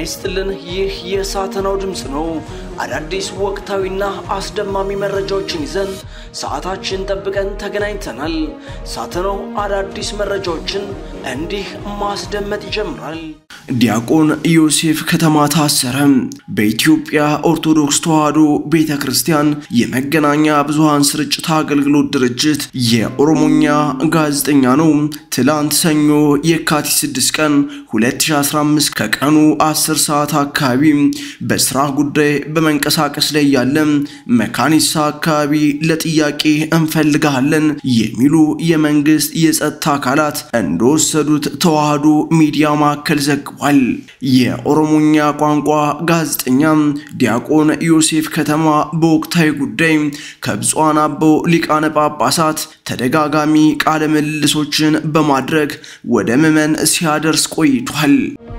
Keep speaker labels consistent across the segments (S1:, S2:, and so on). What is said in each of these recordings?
S1: ይስጥልን። ይህ የሳተናው ድምፅ ነው። አዳዲስ ወቅታዊና አስደማሚ መረጃዎችን ይዘን ሰዓታችን ጠብቀን ተገናኝተናል። ሳተናው አዳዲስ መረጃዎችን እንዲህ ማስደመጥ ይጀምራል። ዲያቆን ዮሴፍ ከተማ ታሰረ። በኢትዮጵያ ኦርቶዶክስ ተዋሕዶ ቤተ ክርስቲያን የመገናኛ ብዙሃን ስርጭት አገልግሎት ድርጅት የኦሮሞኛ ጋዜጠኛ ነው። ትላንት ሰኞ የካቲት 6 ቀን 2015 ከቀኑ 10 ሰዓት አካባቢ በስራ ጉዳይ በመንቀሳቀስ ላይ ያለ መካኒሳ አካባቢ ለጥያቄ እንፈልግሃለን የሚሉ የመንግስት የጸጥታ አካላት እንደወሰዱት ተዋሕዶ ሚዲያ ማዕከል ዘግቧል። የኦሮሞኛ ቋንቋ ጋዜጠኛ ዲያቆን ዮሴፍ ከተማ በወቅታዊ ጉዳይ ከብፁዓን አበው ሊቃነ ጳጳሳት ተደጋጋሚ ቃለ ምልልሶችን በማድረግ ወደ ምዕመን ሲያደርስ ቆይቷል።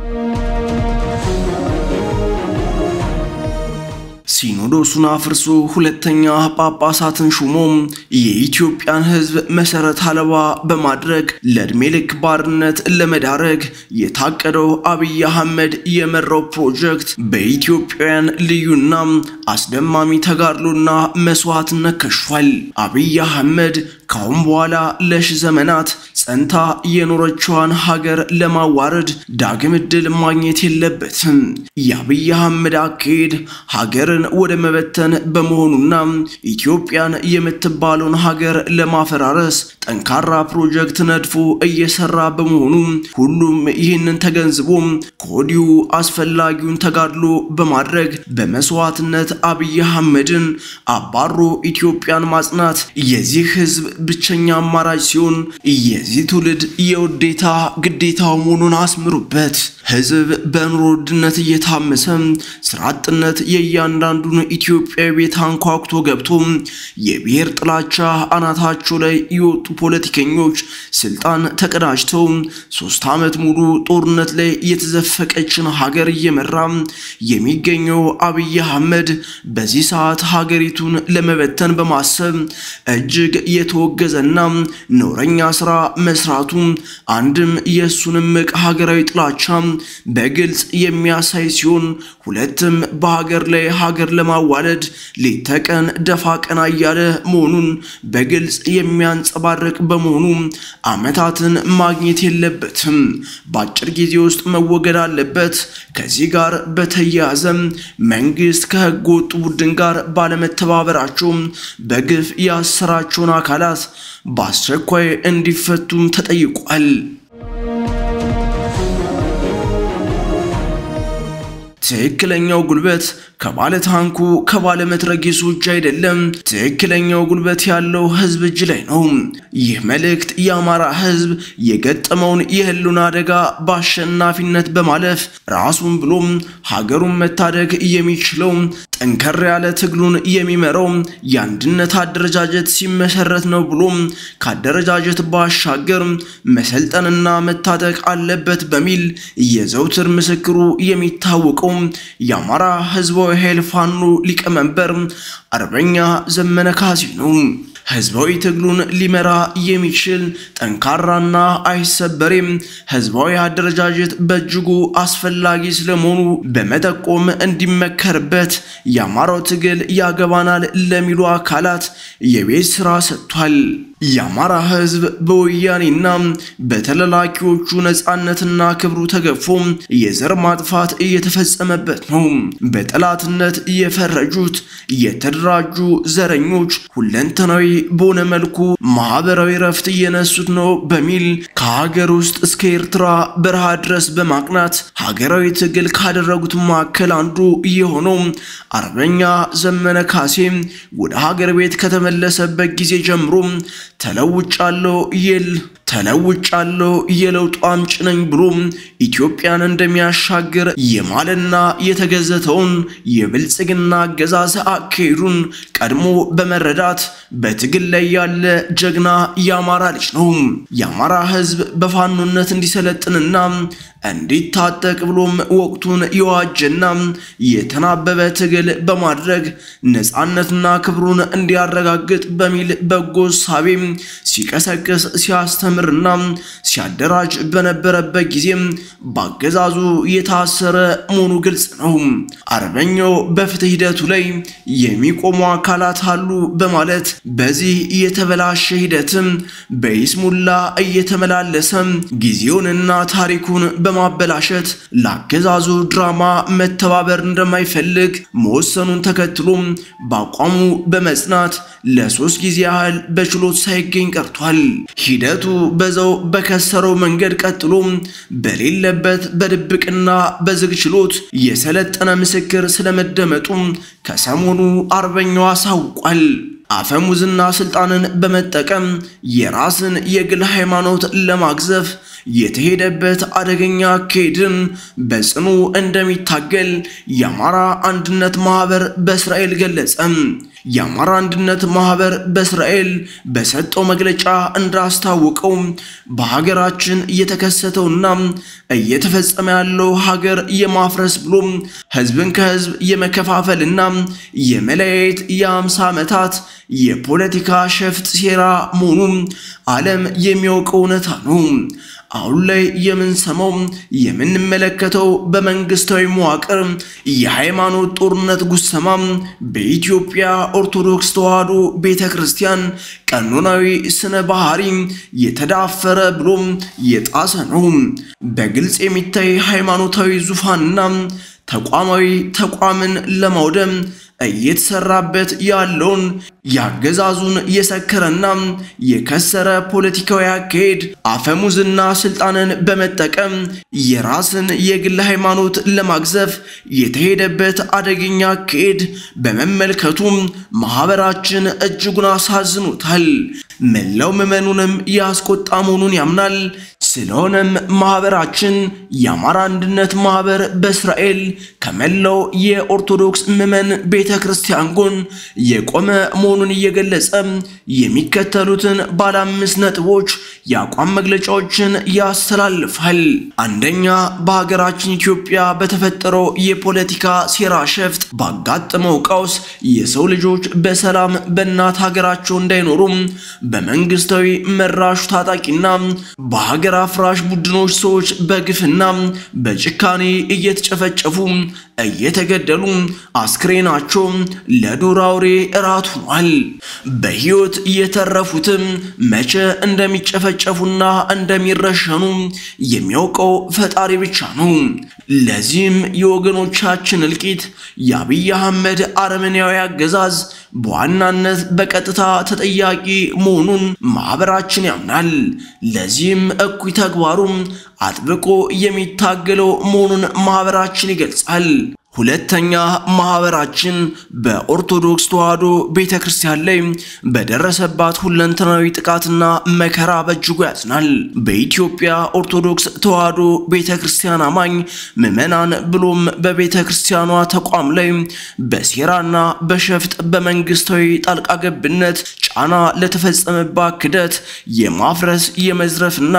S1: ሲኖዶሱን አፍርሶ ሁለተኛ ጳጳሳትን ሹሞ የኢትዮጵያን ሕዝብ መሰረት አልባ በማድረግ ለዕድሜ ልክ ባርነት ለመዳረግ የታቀደው አብይ አህመድ የመራው ፕሮጀክት በኢትዮጵያውያን ልዩና አስደማሚ ተጋድሎና መስዋዕትነት ከሽፏል። አብይ አህመድ ካሁን በኋላ ለሺ ዘመናት ጸንታ የኖረችዋን ሀገር ለማዋረድ ዳግም ዕድል ማግኘት የለበትም። የአብይ አህመድ አካሄድ ሀገርን ወደ መበተን በመሆኑና ኢትዮጵያን የምትባለውን ሀገር ለማፈራረስ ጠንካራ ፕሮጀክት ነድፎ እየሰራ በመሆኑ ሁሉም ይህንን ተገንዝቦ ከወዲሁ አስፈላጊውን ተጋድሎ በማድረግ በመስዋዕትነት አብይ አህመድን አባሮ ኢትዮጵያን ማጽናት የዚህ ህዝብ ብቸኛ አማራጭ ሲሆን የዚህ ትውልድ የውዴታ ግዴታው መሆኑን አስምሩበት። ህዝብ በኑሮ ውድነት እየታመሰ ስራ አጥነት የእያንዳንዱን ኢትዮጵያዊ ቤት አንኳኩቶ ገብቶ የብሔር ጥላቻ አናታቸው ላይ የወጡ ፖለቲከኞች ስልጣን ተቀዳጅተው ሶስት ዓመት ሙሉ ጦርነት ላይ የተዘፈቀችን ሀገር እየመራ የሚገኘው አብይ አህመድ በዚህ ሰዓት ሀገሪቱን ለመበተን በማሰብ እጅግ የተወገዘና ነውረኛ ስራ መስራቱ አንድም የእሱን እምቅ ሀገራዊ ጥላቻ በግልጽ የሚያሳይ ሲሆን ሁለትም በሀገር ላይ ሀገር ለማዋለድ ሌት ተቀን ደፋ ቀና እያለ መሆኑን በግልጽ የሚያንጸባርቅ በመሆኑ ዓመታትን ማግኘት የለበትም። በአጭር ጊዜ ውስጥ መወገድ አለበት። ከዚህ ጋር በተያያዘ መንግስት ከህገ ወጡ ቡድን ጋር ባለመተባበራቸው በግፍ ያሰራቸውን አካላት በአስቸኳይ እንዲፈቱም ተጠይቋል። ትክክለኛው ጉልበት ከባለ ታንኩ ከባለ መትረጊሱ እጅ አይደለም። ትክክለኛው ጉልበት ያለው ህዝብ እጅ ላይ ነው። ይህ መልእክት የአማራ ህዝብ የገጠመውን የህልውና አደጋ በአሸናፊነት በማለፍ ራሱን ብሎም ሀገሩን መታደግ የሚችለው ጠንከር ያለ ትግሉን የሚመራው የአንድነት አደረጃጀት ሲመሰረት ነው ብሎ ከአደረጃጀት ባሻገር መሰልጠንና መታጠቅ አለበት በሚል የዘውትር ምስክሩ የሚታወቀው የአማራ ህዝባዊ ኃይል ፋኖ ሊቀመንበር አርበኛ ዘመነ ካሴ ነው። ህዝባዊ ትግሉን ሊመራ የሚችል ጠንካራና አይሰበሬም ህዝባዊ አደረጃጀት በእጅጉ አስፈላጊ ስለመሆኑ በመጠቆም እንዲመከርበት የአማራው ትግል ያገባናል ለሚሉ አካላት የቤት ስራ ሰጥቷል። የአማራ ህዝብ በወያኔና በተለላኪዎቹ ነፃነትና ክብሩ ተገፎ የዘር ማጥፋት እየተፈጸመበት ነው። በጠላትነት የፈረጁት የተደራጁ ዘረኞች ሁለንተናዊ በሆነ መልኩ ማህበራዊ ረፍት እየነሱት ነው በሚል ከሀገር ውስጥ እስከ ኤርትራ በረሃ ድረስ በማቅናት ሀገራዊ ትግል ካደረጉት መካከል አንዱ የሆነው አርበኛ ዘመነ ካሴ ወደ ሀገር ቤት ከተመለሰበት ጊዜ ጀምሮ ተለውጫለሁ ይል ተለውጫለሁ የለውጡ አምጪ ነኝ ብሎ ኢትዮጵያን እንደሚያሻግር የማለና የተገዘተውን የብልጽግና አገዛዝ አካሄዱን ቀድሞ በመረዳት በትግል ላይ ያለ ጀግና የአማራ ልጅ ነው። የአማራ ህዝብ በፋኖነት እንዲሰለጥንና እንዲታጠቅ ብሎም ወቅቱን የዋጀና የተናበበ ትግል በማድረግ ነፃነትና ክብሩን እንዲያረጋግጥ በሚል በጎ ሳቤ ሲቀሰቅስ ሲያስተምርና ሲያደራጅ በነበረበት ጊዜም በአገዛዙ የታሰረ መሆኑ ግልጽ ነው። አርበኛው በፍትህ ሂደቱ ላይ የሚቆሙ አካላት አሉ በማለት በዚህ የተበላሸ ሂደትም በይስሙላ እየተመላለሰ ጊዜውንና ታሪኩን በማበላሸት ለአገዛዙ ድራማ መተባበር እንደማይፈልግ መወሰኑን ተከትሎ በአቋሙ በመጽናት ለሶስት ጊዜ ያህል በችሎት ሳይገኝ ቀርቷል። ሂደቱ በዛው በከሰረው መንገድ ቀጥሎ በሌለበት በድብቅና በዝግ ችሎት የሰለጠነ ምስክር ስለመደመጡ ከሰሞኑ አርበኛው አሳውቋል። አፈሙዝና ስልጣንን በመጠቀም የራስን የግል ሃይማኖት ለማግዘፍ የተሄደበት አደገኛ አካሄድን በጽኑ እንደሚታገል የአማራ አንድነት ማህበር በእስራኤል ገለጸ። የአማራ አንድነት ማህበር በእስራኤል በሰጠው መግለጫ እንዳስታወቀው በሀገራችን እየተከሰተውና እየተፈጸመ ያለው ሀገር የማፍረስ ብሎም ህዝብን ከህዝብ የመከፋፈልና የመለያየት የአምሳ ዓመታት የፖለቲካ ሸፍጥ ሴራ መሆኑን ዓለም የሚያውቀው እውነታ ነው። አሁን ላይ የምንሰማው የምንመለከተው በመንግስታዊ መዋቅር የሃይማኖት ጦርነት ጉሰማ በኢትዮጵያ ኦርቶዶክስ ተዋሕዶ ቤተ ክርስቲያን ቀኖናዊ ስነ ባህሪ የተዳፈረ ብሎም የጣሰ ነው። በግልጽ የሚታይ ሃይማኖታዊ ዙፋንና ተቋማዊ ተቋምን ለማውደም እየተሰራበት ያለውን ያገዛዙን የሰከረና የከሰረ ፖለቲካዊ አካሄድ አፈሙዝና ስልጣንን በመጠቀም የራስን የግል ሃይማኖት ለማግዘፍ የተሄደበት አደገኛ አካሄድ በመመልከቱ ማህበራችን እጅጉን አሳዝኖታል። መላው ምዕመኑንም ያስቆጣ መሆኑን ያምናል። ስለሆነም ማህበራችን የአማራ አንድነት ማህበር በእስራኤል ከመላው የኦርቶዶክስ ምዕመን ቤተ ክርስቲያን ጎን የቆመ መሆኑን እየገለጸ የሚከተሉትን ባለ አምስት ነጥቦች የአቋም መግለጫዎችን ያስተላልፋል። አንደኛ፣ በሀገራችን ኢትዮጵያ በተፈጠረው የፖለቲካ ሴራ ሸፍጥ ባጋጠመው ቀውስ የሰው ልጆች በሰላም በእናት ሀገራቸው እንዳይኖሩም በመንግስታዊ መራሹ ታጣቂና በሀገር አፍራሽ ቡድኖች ሰዎች በግፍና በጭካኔ እየተጨፈጨፉ እየተገደሉ አስክሬናቸው ለዱር አውሬ እራት ሆኗል። በሕይወት የተረፉትም መቼ እንደሚጨፈጨፉና እንደሚረሸኑ የሚያውቀው ፈጣሪ ብቻ ነው። ለዚህም የወገኖቻችን እልቂት የአብይ አህመድ አረመኔያዊ አገዛዝ በዋናነት በቀጥታ ተጠያቂ መሆኑን ማህበራችን ያምናል። ለዚህም እኩይ ተግባሩም አጥብቆ የሚታገለው መሆኑን ማህበራችን ይገልጻል። ሁለተኛ ማህበራችን በኦርቶዶክስ ተዋሕዶ ቤተ ክርስቲያን ላይ በደረሰባት ሁለንተናዊ ጥቃትና መከራ በእጅጉ ያዝናል። በኢትዮጵያ ኦርቶዶክስ ተዋሕዶ ቤተ ክርስቲያን አማኝ ምዕመናን ብሎም በቤተ ክርስቲያኗ ተቋም ላይ በሴራና በሸፍጥ በመንግስታዊ ጣልቃ ገብነት ጫና ለተፈጸመባት ክደት የማፍረስ የመዝረፍና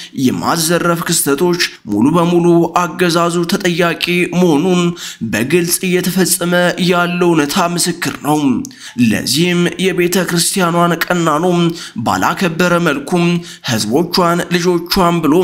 S1: የማዘረፍ ክስተቶች ሙሉ በሙሉ አገዛዙ ተጠያቂ መሆኑን በግልጽ እየተፈጸመ ያለው እውነታ ምስክር ነው። ለዚህም የቤተ ክርስቲያኗን ቀናኖ ባላከበረ መልኩም ህዝቦቿን ልጆቿን ብሎ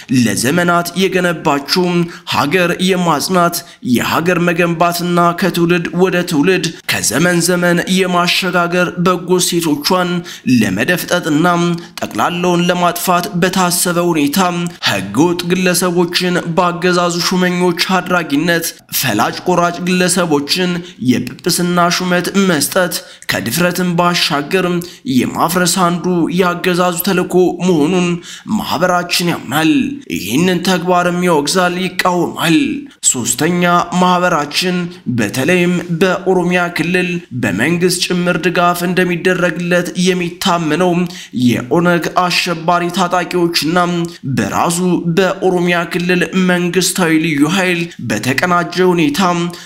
S1: ለዘመናት የገነባችው ሀገር የማጽናት የሀገር መገንባትና ከትውልድ ወደ ትውልድ ከዘመን ዘመን የማሸጋገር በጎ ሴቶቿን ለመደፍጠጥና ጠቅላላውን ለማጥፋት በታሰበ ሁኔታ ህገወጥ ግለሰቦችን በአገዛዙ ሹመኞች አድራጊነት ፈላጭ ቆራጭ ግለሰቦችን የጵጵስና ሹመት መስጠት ከድፍረትን ባሻገር የማፍረስ አንዱ የአገዛዙ ተልዕኮ መሆኑን ማህበራችን ያምናል። ይህንን ተግባርም ያወግዛል፣ ይቃወማል። ሶስተኛ ማህበራችን በተለይም በኦሮሚያ ክልል በመንግስት ጭምር ድጋፍ እንደሚደረግለት የሚታመነው የኦነግ አሸባሪ ታጣቂዎችና በራሱ በኦሮሚያ ክልል መንግስታዊ ልዩ ኃይል በተቀናጀ ሁኔታ ሁኔታ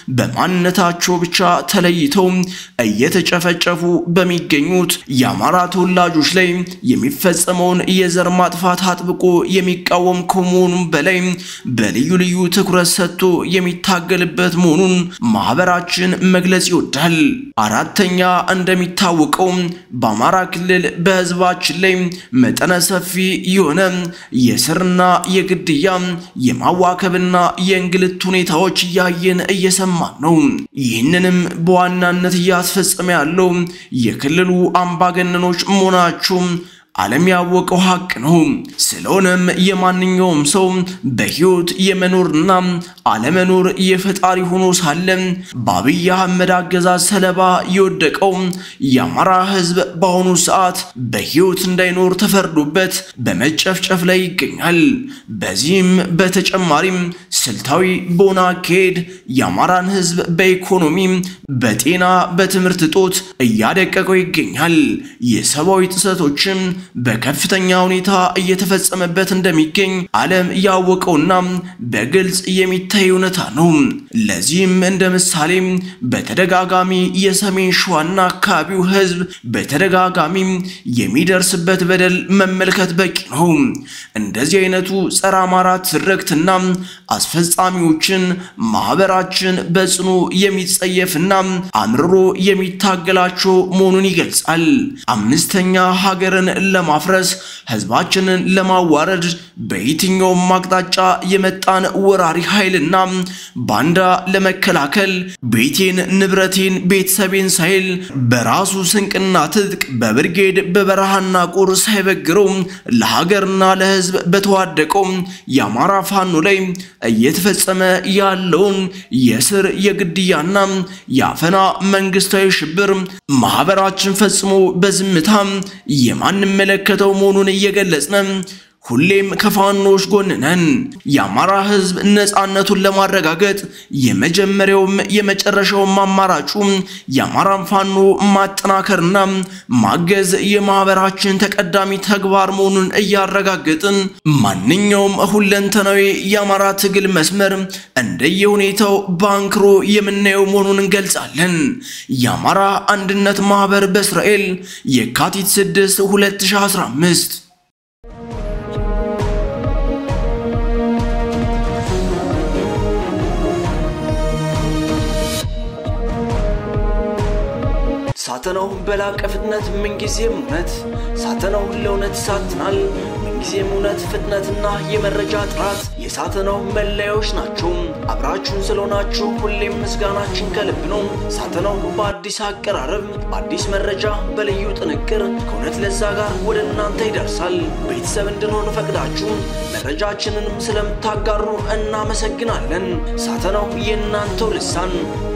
S1: በማንነታቸው ብቻ ተለይተው እየተጨፈጨፉ በሚገኙት የአማራ ተወላጆች ላይ የሚፈጸመውን የዘር ማጥፋት አጥብቆ የሚቃወም ከመሆኑም በላይ በልዩ ልዩ ትኩረት ሰጥቶ የሚታገልበት መሆኑን ማህበራችን መግለጽ ይወዳል። አራተኛ እንደሚታወቀው በአማራ ክልል በህዝባችን ላይ መጠነ ሰፊ የሆነ የስርና የግድያ የማዋከብና የእንግልት ሁኔታዎች እያየን እየሰማን ነው። ይህንንም በዋናነት እያስፈጸመ ያለው የክልሉ አምባገነኖች መሆናቸው ዓለም ያወቀው ሀቅ ነው። ስለሆነም የማንኛውም ሰው በህይወት የመኖርና አለመኖር የፈጣሪ ሆኖ ሳለ በአብይ አህመድ አገዛዝ ሰለባ የወደቀው የአማራ ህዝብ በአሁኑ ሰዓት በህይወት እንዳይኖር ተፈርዶበት በመጨፍጨፍ ላይ ይገኛል። በዚህም በተጨማሪም ስልታዊ በሆነ አካሄድ የአማራን ህዝብ በኢኮኖሚ፣ በጤና፣ በትምህርት እጦት እያደቀቀው ይገኛል። የሰብአዊ ጥሰቶችም በከፍተኛ ሁኔታ እየተፈጸመበት እንደሚገኝ ዓለም ያወቀውና በግልጽ የሚታይ እውነታ ነው። ለዚህም እንደ ምሳሌ በተደጋጋሚ የሰሜን ሸዋና አካባቢው ህዝብ በተደጋጋሚ የሚደርስበት በደል መመልከት በቂ ነው። እንደዚህ አይነቱ ጸረ አማራ ትርክትና አስፈጻሚዎችን ማህበራችን በጽኑ የሚጸየፍና አምርሮ የሚታገላቸው መሆኑን ይገልጻል። አምስተኛ ሀገርን ለማፍረስ ህዝባችንን ለማዋረድ በየትኛውም አቅጣጫ የመጣን ወራሪ ኃይልና ባንዳ ለመከላከል ቤቴን፣ ንብረቴን፣ ቤተሰቤን ሳይል በራሱ ስንቅና ትጥቅ በብርጌድ በበረሃና ቁር ሳይበግረው ለሀገርና ለህዝብ በተዋደቀው የአማራ ፋኖ ላይ እየተፈጸመ ያለውን የስር የግድያና የአፈና መንግስታዊ ሽብር ማህበራችን ፈጽሞ በዝምታ የማንመለከተው መሆኑን እየገለጽን ሁሌም ከፋኖች ጎን ነን። የአማራ ህዝብ ነፃነቱን ለማረጋገጥ የመጀመሪያውም የመጨረሻውም አማራጩ የአማራን ፋኖ ማጠናከርና ማገዝ የማህበራችን ተቀዳሚ ተግባር መሆኑን እያረጋገጥን ማንኛውም ሁለንተናዊ የአማራ ትግል መስመር እንደየሁኔታው ባንክሮ የምናየው መሆኑን እንገልጻለን። የአማራ አንድነት ማህበር በእስራኤል የካቲት 6 2015 ሳተናው በላቀ ፍጥነት ምንጊዜም እውነት ሳተናው ለእውነት ይሳትናል። ምንጊዜም እውነት፣ ፍጥነትና የመረጃ ጥራት የሳተናው መለያዎች ናቸው። አብራችሁን ስለሆናችሁ ሁሌም ምስጋናችን ከልብ ነው። ሳተናው በአዲስ አቀራረብ፣ በአዲስ መረጃ፣ በልዩ ጥንቅር ከእውነት ለዛ ጋር ወደ እናንተ ይደርሳል። ቤተሰብ እንድንሆን ፈቅዳችሁ መረጃችንንም ስለምታጋሩ እናመሰግናለን። ሳተናው የእናንተው ልሳን